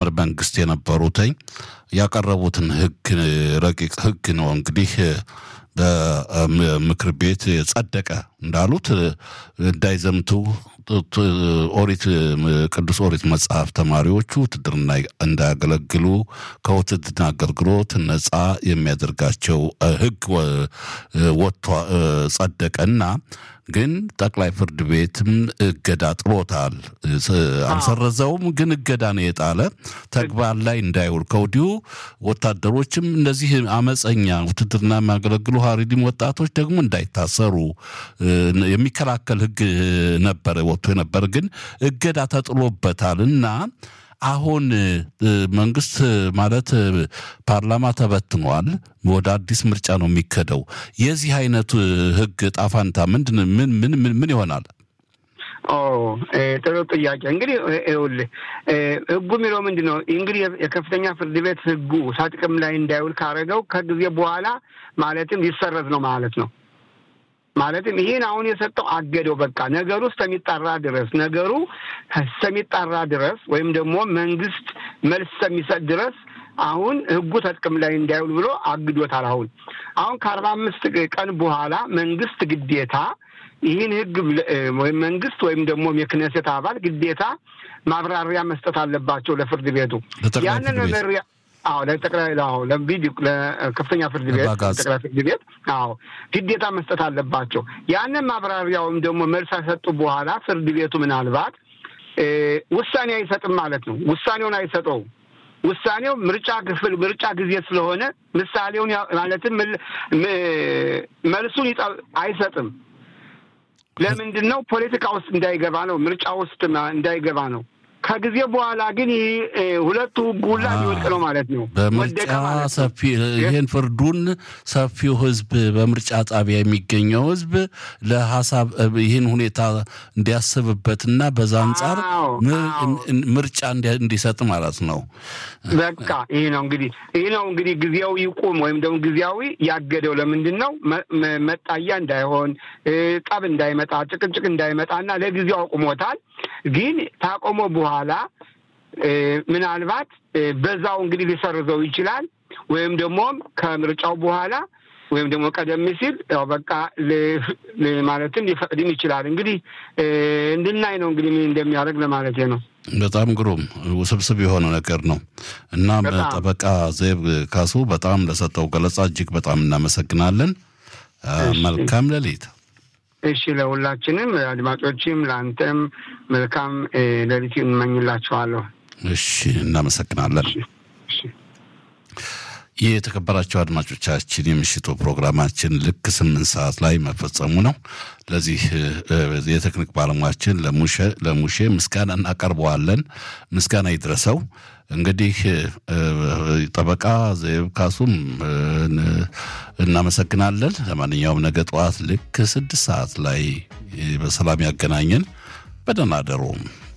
መንግስት የነበሩትኝ ያቀረቡትን ህግ ረቂቅ ህግ ነው እንግዲህ በምክር ቤት ጸደቀ እንዳሉት እንዳይዘምቱ ኦሪት ቅዱስ ኦሪት መጽሐፍ ተማሪዎቹ ውትድርና እንዳያገለግሉ ከውትድርና አገልግሎት ነፃ የሚያደርጋቸው ህግ ወጥቶ ጸደቀና ግን ጠቅላይ ፍርድ ቤትም እገዳ ጥሎታል። አልሰረዘውም፣ ግን እገዳ ነው የጣለ ተግባር ላይ እንዳይውል ከወዲሁ ወታደሮችም እነዚህ አመፀኛ ውትድርና የሚያገለግሉ ሀሪዲም ወጣቶች ደግሞ እንዳይታሰሩ የሚከላከል ህግ ነበረ ወጥቶ የነበር ግን እገዳ ተጥሎበታል እና አሁን መንግስት ማለት ፓርላማ ተበትኗል። ወደ አዲስ ምርጫ ነው የሚከደው። የዚህ አይነቱ ህግ ጣፋንታ ምንድን ምን ምን ምን ይሆናል? ጥሩ ጥያቄ። እንግዲህ ይኸውልህ ህጉ የሚለው ምንድን ነው? እንግዲህ የከፍተኛ ፍርድ ቤት ህጉ ጥቅም ላይ እንዳይውል ካደረገው ከጊዜ በኋላ ማለትም ሊሰረዝ ነው ማለት ነው። ማለትም ይህን አሁን የሰጠው አገደው። በቃ ነገሩ እስከሚጣራ ድረስ ነገሩ እስከሚጣራ ድረስ ወይም ደግሞ መንግስት መልስ እስከሚሰጥ ድረስ አሁን ህጉ ተጥቅም ላይ እንዳይውል ብሎ አግዶታል። አሁን አሁን ከአርባ አምስት ቀን በኋላ መንግስት ግዴታ ይህን ህግ ወይም መንግስት ወይም ደግሞ የክነሴት አባል ግዴታ ማብራሪያ መስጠት አለባቸው ለፍርድ ቤቱ ያንን መመሪያ አዎ ለጠቅላይ አዎ ለቢድ ለከፍተኛ ፍርድ ቤት ጠቅላይ ፍርድ ቤት አዎ ግዴታ መስጠት አለባቸው። ያንን ማብራሪያውም ደግሞ መልስ ከሰጡ በኋላ ፍርድ ቤቱ ምናልባት ውሳኔ አይሰጥም ማለት ነው። ውሳኔውን አይሰጠውም። ውሳኔው ምርጫ ክፍል ምርጫ ጊዜ ስለሆነ ምሳሌውን ማለትም መልሱን አይሰጥም። ለምንድን ነው? ፖለቲካ ውስጥ እንዳይገባ ነው። ምርጫ ውስጥ እንዳይገባ ነው። ከጊዜ በኋላ ግን ይህ ሁለቱ ጉላ ሊወድቅ ነው ማለት ነው። በምርጫ ሰፊ ይህን ፍርዱን ሰፊው ህዝብ በምርጫ ጣቢያ የሚገኘው ህዝብ ለሀሳብ ይህን ሁኔታ እንዲያስብበትና በዛ አንጻር ምርጫ እንዲሰጥ ማለት ነው። በቃ ይህ ነው እንግዲህ ይህ ነው እንግዲህ ጊዜያዊ ይቁም ወይም ደግሞ ጊዜያዊ ያገደው ለምንድን ነው? መጣያ እንዳይሆን፣ ጠብ እንዳይመጣ፣ ጭቅጭቅ እንዳይመጣ እና ለጊዜው አቁሞታል። ግን ታቆመ በኋላ ምናልባት በዛው እንግዲህ ሊሰርዘው ይችላል። ወይም ደግሞ ከምርጫው በኋላ ወይም ደግሞ ቀደም ሲል ያው በቃ ማለትም ሊፈቅድም ይችላል። እንግዲህ እንድናይ ነው እንግዲህ ምን እንደሚያደርግ ለማለት ነው። በጣም ግሩም ውስብስብ የሆነ ነገር ነው እና ጠበቃ ዘይብ ካሱ በጣም ለሰጠው ገለጻ እጅግ በጣም እናመሰግናለን። መልካም ሌሊት። እሺ ለሁላችንም አድማጮችም ለአንተም መልካም ሌሊት እንመኝላችኋለሁ። እሺ እናመሰግናለን። ይህ የተከበራቸው አድማጮቻችን የምሽቱ ፕሮግራማችን ልክ ስምንት ሰዓት ላይ መፈጸሙ ነው። ለዚህ የቴክኒክ ባለሙያችን ለሙሼ ምስጋና እናቀርበዋለን። ምስጋና ይድረሰው። እንግዲህ ጠበቃ ዘይብ ካሱም እናመሰግናለን። ለማንኛውም ነገ ጠዋት ልክ ስድስት ሰዓት ላይ በሰላም ያገናኘን። በደህና አደሩ።